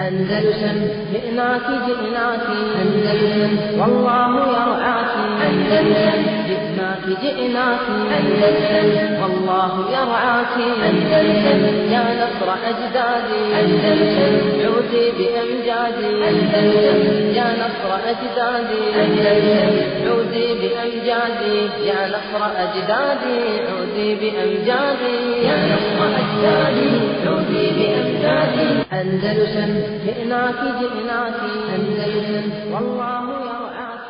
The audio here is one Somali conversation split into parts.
أندلسن جئناك جئناك أندلسن والله يرعاك أندلسن جئناك جئناك أندلسن والله يرعاك أندلسن يا نصر أجدادي أندلسن عودي بأمجادي أندلسن يا نصر أجدادي أندلسن عودي بأمجادي يا نصر أجدادي عودي بأمجادي يا نصر أجدادي عودي بأمجادي أندلسن جئناك جئناك أندلسن والله يرعاك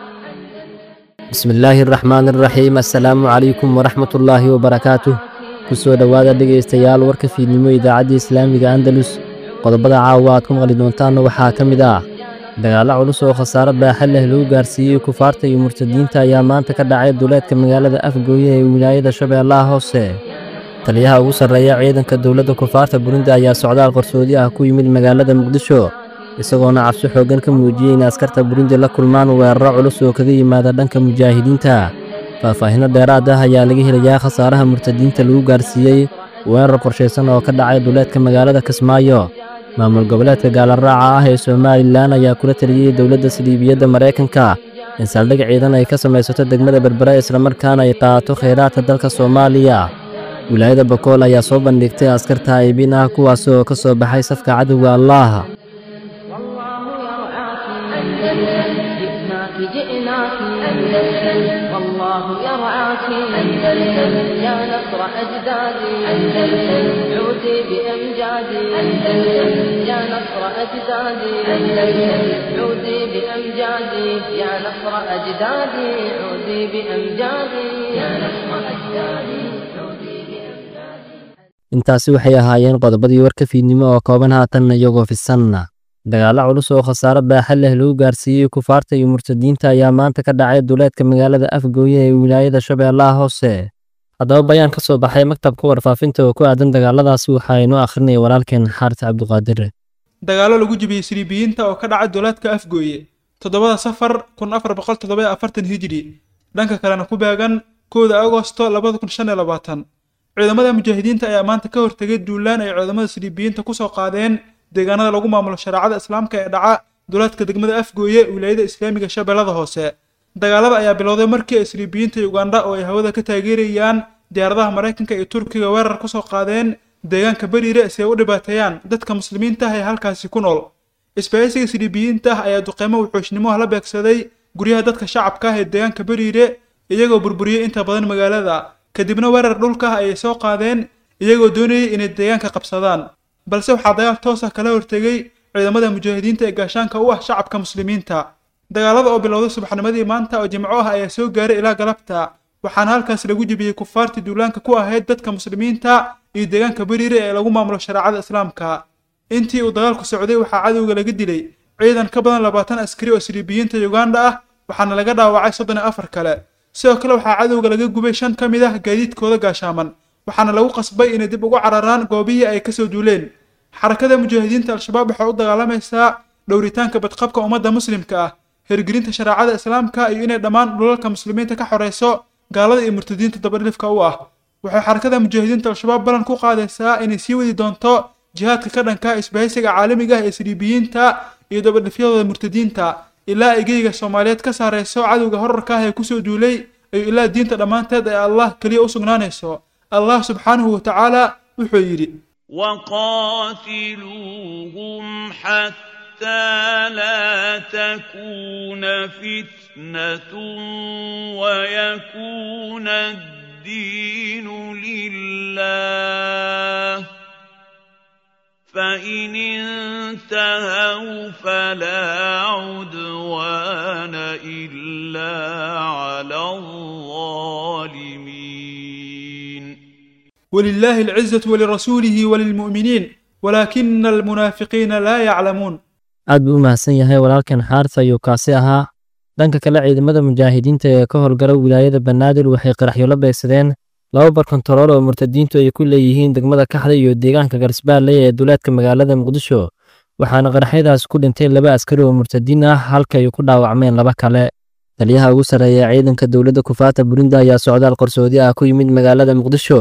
bismi illaahi araxmaan araxiim assalaamu calaykum waraxmat ullaahi wabarakaatuh ku soo dhowaada dhegaystayaal warka fiidnimo idaacadda islaamiga andalus qodobada caawa aad ku maqli doontaanna waxaa ka mid ah dagaallo culus oo khasaaro baaxa leh lagu gaarsiiyey kufaarta iyo murtadiinta ayaa maanta ka dhacay duleedka magaalada afgooye ee wilaayada shabeellaha hoose taliyaha ugu sarreeya ciidanka dowladda kufaarta burundi ayaa socdaal qarsoodi ah ku yimid magaalada muqdisho isagoona cabsi xooggan ka muujiyey in askarta burundi la kulmaan weeraro culus oo kaga yimaada dhanka mujaahidiinta faahfaahinno dheeraad ah ayaa laga helayaa khasaaraha murtadiinta lagu gaarsiiyey weerar qorshaysan oo ka dhacay duleedka magaalada kismaayo maamul goboleedka gaalaraaca ah ee somalilan ayaa kula taliyey dowladda saliibiyadda maraykanka in saldhig ciidan ay ka samaysato degmada berbere islamarkaana ay qaato khayraadka dalka soomaaliya wilaayada bakool ayaa soo bandhigtay askar taa'ibiin ah kuwaas oo ka soo baxay safka cadowga allaah والله يرعاك أندلسن جئناك جئناك أندلسن والله يرعاك أندلسن يا نصر أجدادي أندلسن عودي بأمجادي أندلسن يا نصر أجدادي أندلسن عودي بأمجادي يا نصر أجدادي عودي بأمجادي يا نصر أجدادي عودي بأمجادي intaasi waxay ahaayeen qodobadii warka fiidnimo oo kooban haatanna iyagoo fisanna dagaallo culus oo khasaaro baaxa leh lagu gaarsiiyey kufaarta iyo murtadiinta ayaa maanta ka dhacay duleedka magaalada afgooye ee wilaayada shabeellaha hoose haddaba bayaan ka soo baxay maktabka warfaafinta oo ku aadan dagaaladaasi waxaa inoo akhrinaya walaalkeen xaaris cabduqaadir dagaallo lagu jibiyey siriibiyiinta oo ka dhacay duleedka afgooye toddobada safar kun afar boqol toddoba iyo afartan hijri dhanka kalena ku beegan kowda agosto labada kun shan iyo labaatan ciidamada mujaahidiinta ayaa maanta ka hortegay duulaan ay ciidamada siriibiyiinta kusoo qaadeen deegaanada lagu maamulo shareecada islaamka ee dhaca duleedka degmada afgooye wilaayada islaamiga shabeellada hoose dagaalada ayaa bilowday markii ay siriibiyiinta ugandha oo ay hawada ka taageerayaan diyaaradaha maraykanka iyo turkiga weerar kusoo qaadeen deegaanka beriire si ay u dhibaateeyaan dadka muslimiinta ah ee halkaasi ku nool isbahaysiga siriibiyiinta ah ayaa duqeymo wuxuushnimoha la beegsaday guryaha dadka shacabka ah ee deegaanka beriire iyagoo burburiyey inta badan magaalada kadibna weerar dhulka ah ayay soo qaadeen iyagoo doonayay inay deegaanka qabsadaan balse waxaa dagaal toos ah kala hortegay ciidamada mujaahidiinta ee gaashaanka u ah shacabka muslimiinta dagaalada oo bilowday subaxnimadii maanta oo jimco ah ayaa soo gaaray ilaa galabta waxaana halkaas lagu jebiyey kufaartii duulaanka ku ahayd dadka muslimiinta iyo deegaanka beriire ee lagu maamulo shareecada islaamka intii uu dagaalku socday waxaa cadowga laga dilay ciidan ka badan labaatan askari oo siriibiyiinta uganda ah waxaana laga dhaawacay soddon iyo afar kale sidoo kale waxaa cadowga laga gubay shan ka mid ah gaadiidkooda gaashaaman waxaana lagu qasbay inay dib ugu cararaan goobihii ay kasoo duuleen xarakada mujaahidiinta al-shabaab waxay u dagaalamaysaa dhowritaanka badqabka ummadda muslimka ah hirgelinta shareecada islaamka iyo inay dhammaan dhulalka muslimiinta ka xoreyso gaalada iyo murtadiinta dabadhilifka u ah waxay xarakada mujaahidiinta al-shabaab ballan ku qaadaysaa inay sii wadi doonto jihaadka ka dhanka isbahaysiga caalamiga ah ee siriibiyiinta iyo dabadhifyadooda murtadiinta ilaa ay geyga soomaaliyeed ka saarayso cadowga horarka ah ee kusoo duulay iyo ilaa diinta dhammaanteed ee allah keliya u sugnaanayso allah subxaanahu watacaala wuxuu yidhi وقاتلوهم حتى لا تكون فتنة ويكون الدين لله فإن انتهوا فلا عدوان إلا على الظالمين ولله العزة ولرسوله وللمؤمنين ولكن المنافقين لا يعلمون aad buu u mahadsan yahay walaalkan xaaris ayuu kaasi ahaa dhanka kale ciidamada mujaahidiinta ee ka howlgala wilaayada banaadir waxay qaraxyo la beegsadeen laba barkontarool oo murtadiintu ay ku leeyihiin degmada kaxda iyo deegaanka garsbaalley ee duleedka magaalada muqdisho waxaana qaraxyadaas ku dhintay laba askari oo murtadiin ah halka ay ku dhaawacmeen laba kale taliyaha ugu sarreeya ciidanka dowladda kufaata burundi ayaa socdaal qarsoodi ah ku yimid magaalada muqdisho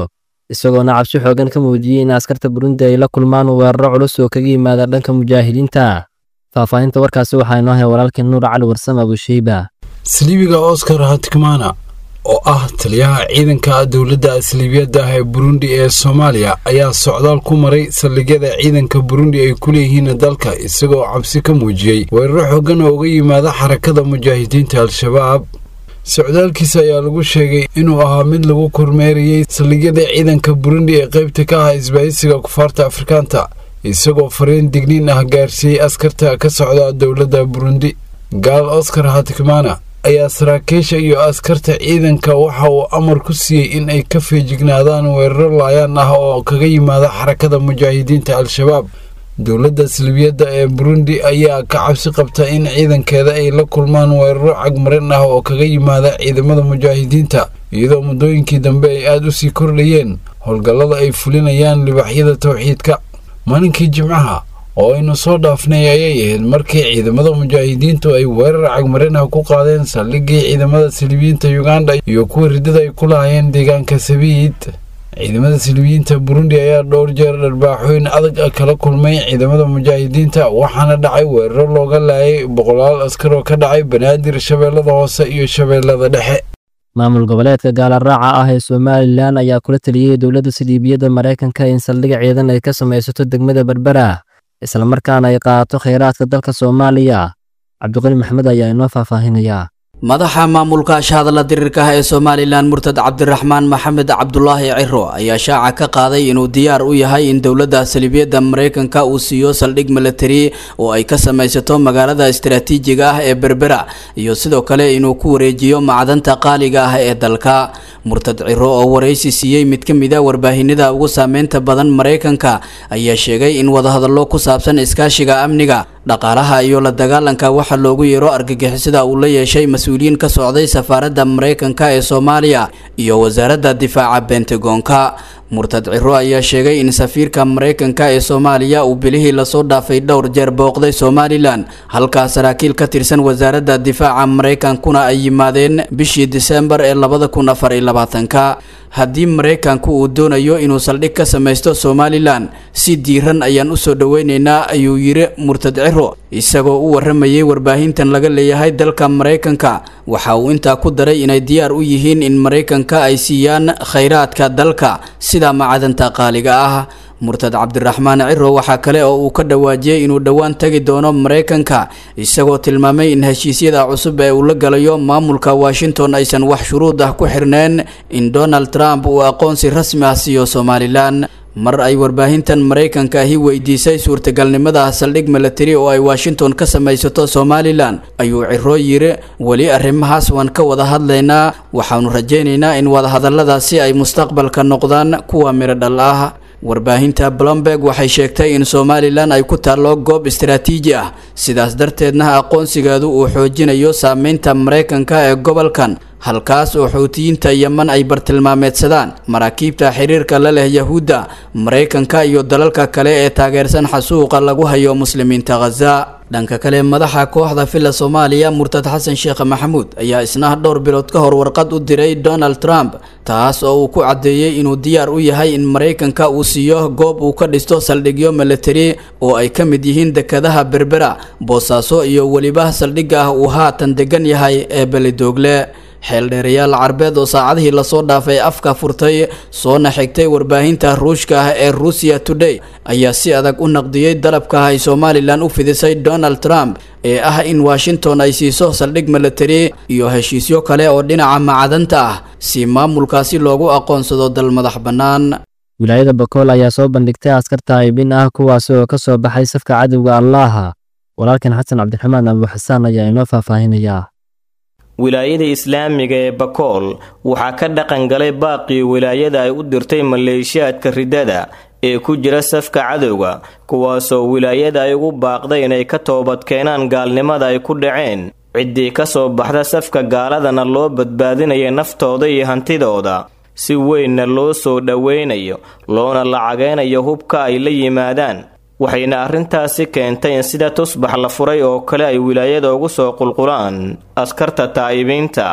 isagoona cabsi xoogan ka muujiyey in askarta burundi ay la kulmaan weeraro culus oo kaga yimaada dhanka mujaahidiinta faahfaahinta warkaasi waxaa inoo hay walaalkii nuur cali warsame abusheyba saliibiga oscar hatkamana oo ah taliyaha ciidanka dowladda saliibiyadda ah ee burundi ee soomaaliya ayaa socdaal ku maray saldhigyada ciidanka burundi ay ku leeyihiin dalka isagoo cabsi ka muujiyey weeraro xoogan oo uga yimaada xarakada mujaahidiinta al-shabaab socdaalkiisa ayaa lagu sheegay inuu ahaa mid lagu kormeerayey saldhigyada ciidanka burundi ee qaybta ka ah isbaahisiga kufaarta afrikaanta isagoo fariin digniin ah gaarsiiyey askarta ka socda dowladda burundi gaal oscar hatikmana ayaa saraakiisha iyo askarta ciidanka waxa uu amar ku siiyey in ay ka feejignaadaan weeraro laayaan ah oo kaga yimaada xarakada mujaahidiinta al-shabaab dowladda salbiyadda ee burundi ayaa ka cabsi qabta in ciidankeeda ay la kulmaan weeraro cagmarin ah oo kaga yimaada ciidamada mujaahidiinta iyadoo muddooyinkii dambe ay aada u sii kordhayeen howlgallada ay fulinayaan libaxyada towxiidka maalinkii jimcaha oo aynu soo dhaafnay ayay ahayd markii ciidamada mujaahidiintu ay weerar cagmarin ah ku qaadeen saldhigii ciidamada silibiyiinta yuganda iyo kuwa riddada ay ku lahaayeen deegaanka sabiid ciidamada silibiyiinta burundi ayaa dhowr jeer dharbaaxooyin adag ah kala kulmay ciidamada mujaahidiinta waxaana dhacay weeraro looga laayay boqolaal askar oo ka dhacay banaadir shabeellada hoose iyo shabeellada dhexe maamul goboleedka gaalaraaca ah ee somalilan ayaa kula taliyey dowladda siliibiyadda maraykanka in saldhig ciidan ay ka samaysato degmada berbera islamarkaana ay qaadato khayraadka dalka soomaaliya cabdiqani maxamed ayaa inoo faahfaahinayaa madaxa maamulka ashahadla diriirka ah ee somalilan murtad cabdiraxmaan maxamed cabdulaahi ciro ayaa shaaca ka qaaday inuu diyaar u yahay in dowladda saliibiyadda maraykanka uu siiyo saldhig milatari oo ay ka samaysato magaalada istaraatiijiga ah ee berbera iyo sidoo kale inuu ku wareejiyo macdanta qaaliga ah ee dalka murtad ciro oo waraysi siiyey mid ka mid a warbaahinada ugu saameynta badan maraykanka ayaa sheegay in wadahadallo ku saabsan iskaashiga amniga dhaqaalaha iyo la dagaalanka waxaa loogu yeero argagixisada uu la yeeshay mas-uuliyiin ka socday safaaradda maraykanka ee soomaaliya iyo wasaaradda difaaca bentagoonka murtad ciro ayaa sheegay in safiirka maraykanka ee soomaaliya uu bilihii lasoo dhaafay dhowr jeer booqday somalilan halkaa saraakiil ka tirsan wasaaradda difaaca maraykankuna ay yimaadeen bishii disembar ee labada kun afar iyo labaatanka haddii maraykanku uu doonayo inuu saldhig ka samaysto somalilan si diiran ayaan usoo dhoweyneynaa ayuu yiri murtad ciro isagoo u waramayay warbaahintan laga leeyahay dalka maraykanka waxa uu intaa ku daray inay diyaar u yihiin in maraykanka ay siiyaan khayraadka dalka sida macadanta qaaliga ah murtad cabdiraxmaan ciro waxaa kale oo uu ka dhawaajiyey inuu dhowaan tagi doono maraykanka isagoo tilmaamay in heshiisyada cusub ee uu la galayo maamulka washington aysan wax shuruud ah ku xirneen in donald trump uu aqoonsi rasmi ah siiyo somalilan mar ay warbaahintan maraykanka ahi weydiisay suurtagalnimada saldhig milatari oo ay washington ka samaysato somalilan ayuu ciro yiri weli arrimahaas waan ka wada hadlaynaa waxaanu rajaynaynaa in wadahadalladaasi ay mustaqbalka noqdaan kuwa midho dhal ah warbaahinta blomberg waxay sheegtay in somalilan ay ku taallo goob istaraatiiji ah sidaas darteedna aqoonsigeedu uu xoojinayo saameynta maraykanka ee gobolkan halkaas oo xuutiyiinta yeman ay bartilmaameedsadaan maraakiibta xiriirka la leh yahuudda maraykanka iyo dalalka kale ee taageersan xasuuqa lagu hayo muslimiinta khaza dhanka kale madaxa kooxda villa soomaaliya murtad xasan sheekh maxamuud ayaa isna dhowr bilood ka hor warqad u diray donald trump taas oo uu ku caddeeyey inuu diyaar u yahay in maraykanka uu siiyo goob uu ka dhisto saldhigyo milatari oo ay ka mid yihiin dekadaha berbera boosaaso iyo weliba saldhigga ah uu haatan degan yahay ee belidoogle xeeldheerayaal carbeed oo saacadihii lasoo dhaafay afka furtay soona xigtay warbaahinta ruushka ah ee ruusiya today ayaa si adag u naqdiyey dalabka ay somalilan u fidisay donald trump ee ah in washington ay siiso saldhig milatari iyo heshiisyo kale oo dhinaca macdanta ah si maamulkaasi loogu aqoonsado dal madax bannaan wilaayada bakool ayaa soo bandhigtay askarta aybin ah kuwaasi oo ka soo baxay safka cadowga allaaha walaalkan xasan cabdiraxmaan abuuxasaan ayaa inoo faahfaahinayaa wilaayada islaamiga ee bakool waxaa ka dhaqan galay baaqii wilaayada ay u dirtay maleeshiyaadka riddada ee ku jira safka cadowga kuwaasoo wilaayada ay ugu baaqday inay ka toobadkeenaan gaalnimada ay ku dhaceen ciddii ka soo baxda safka gaaladana loo badbaadinaya naftooda iyo hantidooda si weynna loo soo dhoweynayo loona lacageynayo hubka ay la yimaadaan waxayna arrintaasi keentay in sida tusbax la furay oo kale ay wilaayada ugu soo qulqulaan askarta taa'ibiinta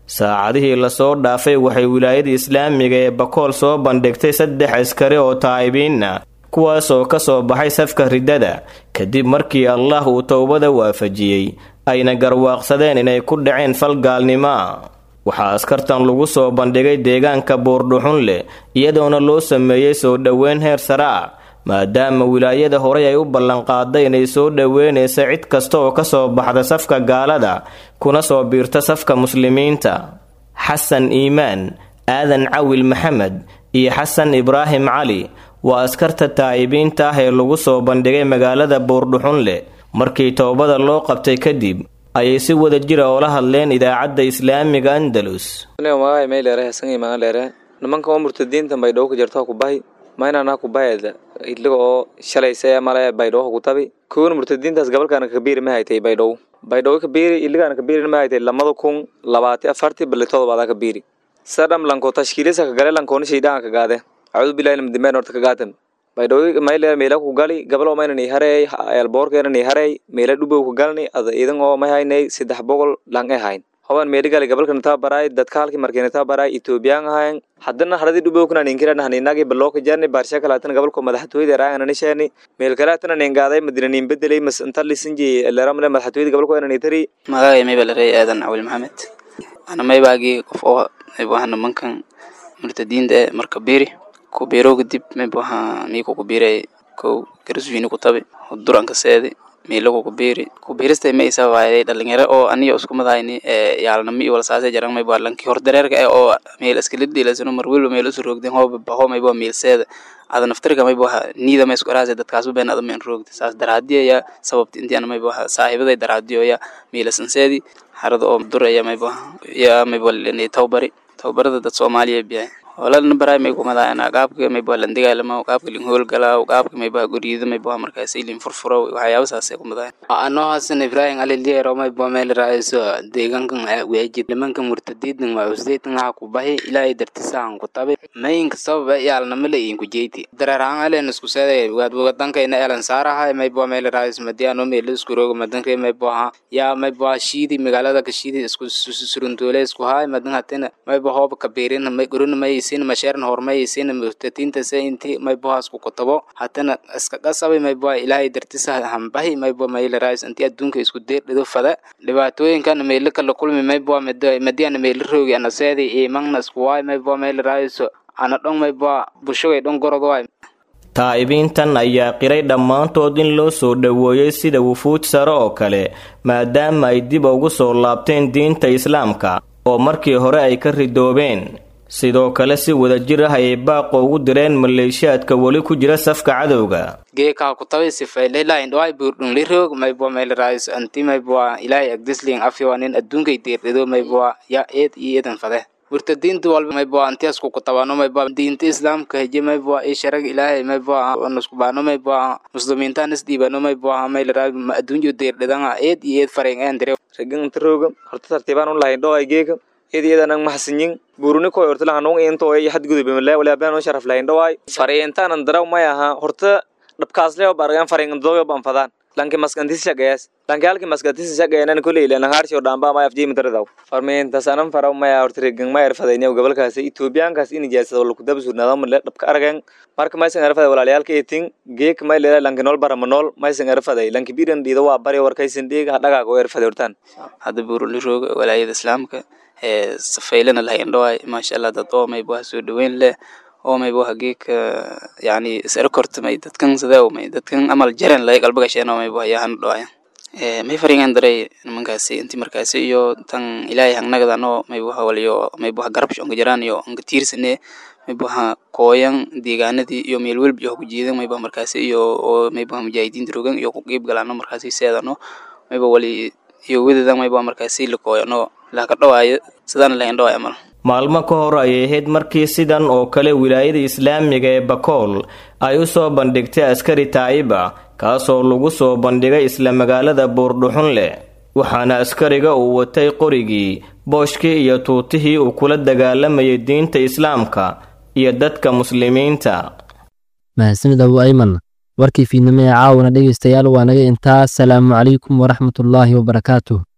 saacadihii lasoo dhaafay waxay wilaayada islaamiga ee bakool soo bandhigtay saddex askari oo taa'ibiinna kuwaasoo ka soo baxay safka riddada kadib markii allah uu towbada waafajiyey ayna garwaaqsadeen inay ku dhaceen fal gaalnimo ah waxaa askartan lagu soo bandhigay deegaanka buurdhuxun leh iyadoona loo sameeyey soo dhoweyn heer sare ah maadaama wilaayada horey ay u ballanqaaday inay soo dhoweynaysa cid kasta oo ka soo baxda safka gaalada kuna soo biirta safka muslimiinta xasan iimaan aadan cawil maxamed iyo xasan ibraahim cali waa askarta taa'ibiinta ah ee lagu soo bandhigay magaalada buurdhuxun leh markii towbada loo qabtay kadib ayay si wada jira oola hadleen idaacadda islaamiga andalus nimanka oo murtadiinta baydhabo ku jirta kubahi maynana kubaheeda idliga oo shalayse male baydhabo kutabi kuwan murtadiintaas gabalkaana kabiiri ma haytay baydhabo baydhabo kabiiri idligaana kabiiri ma haytay lamada kun labaati afarti bali todobaada kabiiri sadham lanko tashkiilisa kagale lankooni shaydaan kagaade acuudu billahi lamdimeen horta kagaatan baydhabo mayle meela ku gali gabal oo maynani hareey elboorkeenani hareey meela dhubow ku galni ada idan oo may haynay saddex boqol lang e hayn hoban meeligali gabalkan taa baraay dadka halkii markeena taa baraay etoobiyaan ahayn haddana haradii dhubowkana ninkirana haninagi balooka jarni baarsha kalaatan gabalko madaxtooyada raayana nisheeni meel kalaatana ningaaday madina nin bedelay mas inta lisinji leramle madaxtooyada gabalko inani tari magaaga mayba larey aadan cawil maxamed ana maybaagii qof oo maybaha nimankan murtadiinta ee marka biiri ku biiro kadib maybaha miiku ku biiray kow garaswiini ku tabi duranka seedi miilagu ku biiri ku biiristay ma isa waayay dhalinyaro oo aniyo isku madayni ee yaalnami iyo walsaase jaran mayba lanki hor dareerka ee oo meel iskala dhiilasano mar walba meel isu roogden hooba baho mayba miilseeda ada naftirka mayba niida ma isku araase dadkaasu been ada ma in roogda saas daraadiya sababta intii ana mayba saaxiibaday daraadiyo ya miilasanseedi harada oo duraya mayba ya mayba tawbari tawbarada dad soomaaliya biyahay hoolana baray may kumadaana qaabka mayba landigaalama qaabka lin hoolgalaa qaabka mayba guriyada mayba markaas ilin furfuro waxyaaba saasay kumadayan anoo hasan ibrahim aliliero mayba meel raaiso deegaankan weejid nimanka murtadiidan waa usdeetan waxa ku bahi ilaahay dartisaan ku tabi mayinka sababa yaalnamale inku jeyti dareeraan alen isku seeday wadankayna elan saaraha mayba meel raais madiano meel isku rogo madanka mayba yaa mayba shiidi magaalada ka shiidi isku suruntoole isku haay madan hatena mayba hooba kabiirin may gurun may sin masheeran hormay sin murtadiinta se inti mayba isku kutabo hatana iska qasabay mayba ilaahay dartisa hambahi mayba meel raais inti adduunka isku deer dhido fada dhibaatooyinkan meel kala kulmi mayba madiana meel roogi ana seedi iimangna isku waay mayba meel raais ana dhon mayba bushogay dhon gorod waay taa'ibiintan ayaa qiray dhammaantood in loo soo dhoweeyey sida wufuud sare oo kale maadaama ay dib ugu soo laabteen diinta islaamka oo markii hore ay ka ridoobeen sidoo kale si wadajir ah ayay baaqo ugu direen maleeshiyaadka weli ku jira safka cadowga geekaa ku tabi sifaylelaa indhawaay buurdhun liroog mayba meel raais anti mayba ilaahay agdisling afyo nin adduunkay deerdhido mayba ya eed iyo eedan fade murtadiinta walba mayba antiasku kutabano mayba diinta islaamka heje mayba i sharag ilaahay mayba nuskubaano mayba muslimiintaan isdhiibano mayba maylaraa adduunyo deerdhidanga eed iyo eed fareng eendire ragan inta rooga horta tartiibaan u lahayn dhoo ay geeka eed iyadan ang maxasinyin buruni koy horta lahan nung into ay hadgudube mala wala baan oo sharaf lahayn dhawaay fariintaan daraw may aha horta dhabkaasle oo bargan fariin doyo ban fadaan lanki maskantis shaqeeyas lanki halki maskantis shaqeeyanan kuley lan harshi oo dhamba may afjii mitradaw farmeenta sanan faraw may horta regan may erfadayna gobolkaas Ethioopiankaas in ijaasada wala ku dabsu nadam la dhabka aragan marka may san erfaday walaaliyalka eetin geek may leela lanki nool baramanol may san erfaday lanki biiran dhiida waa bari warkaysan dhiiga dhaga go erfaday hortaan hadda buuruli roog walaayada islaamka ee safaylana lahayn dhawaay maasha allah dad oo mayba soo dhaweyn leh oo mayba geeka yani isara kortamay dadkan sidee may dadkan amal jaran lay qalbiga sheena mayba yahan dhawaay ee may faringan daray nimankaasi intii markaasi iyo tan ilaahay hangnagadano mayba waliyo mayba garab shonka jiraan iyo anga tiirsane mayba kooyan deegaanadii iyo meel walba iyo ku jiidan mayba markaasi iyo oo mayba mujaahidiinta rogan iyo ku qeyb galaano markaasi seedano mayba wali iyo wadadan mayba markaasi la kooyano laka dhawaayo sidaan lahayn dhawaay amal maalmo ka hor ayay ahayd markii sidan oo kale wilaayada islaamiga ee bakool ay u soo bandhigtay askari taa'iba kaasoo lagu soo bandhigay isla magaalada buurdhuxun leh waxaana askariga uu watay qorigii booshkii iyo tuutihii uu kula dagaalamayay diinta islaamka iyo dadka muslimiinta mahadsanid abu ayman warkii fiidnimo ee caawana dhegaystayaal waa naga intaa asalaamu calaykum waraxmatullaahi wabarakaatuh